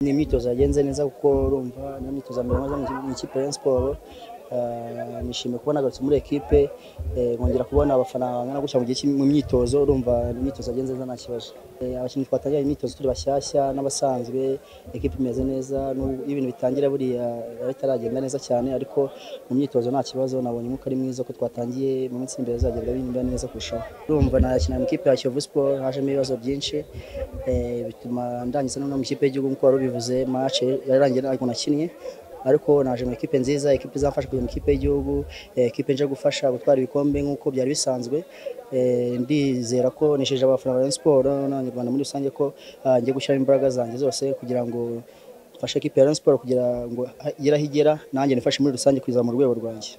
ni imyitozo yagenze neza kuko urumva ni imyitozo mbere maze mu ikipe ya siporo nishimiye kubona agarutse muri ekipe nkongera kubona abafana bangana gutya mu gihe mu myitozo urumva ni imyitozo yagenze neza nta kibazo abakinnyi twatangira imyitozo turi bashyashya n'abasanzwe ekipe imeze neza iyo ibintu bitangira buriya bitaragenda neza cyane ariko mu myitozo nta kibazo nabonye umwuka ari mwiza ko twatangiye mu minsi imbere bizagenda bimba neza kurushaho urumva nakina mu ikipe ya Kiyovu Sport hajemo ibibazo byinshi bituma ndangiza no mu ikipe y'igihugu nk'uko wari ubivuze match yarangiye ntabwo nakinnye ariko naje mu ikipe nziza ikipe izamfasha kujya mu ikipe y'igihugu ikipe nje gufasha gutwara ibikombe nk'uko byari bisanzwe ndizera ko nisheje abafana ba Rayon Sports n'abanyarwanda muri rusange ko ngiye gushyiramo imbaraga zanjye zose kugira ngo mfashe ikipe ya Rayon Sports kugira ngo igere aho igera nanjye nifashe muri rusange kuzamura urwego rwanjye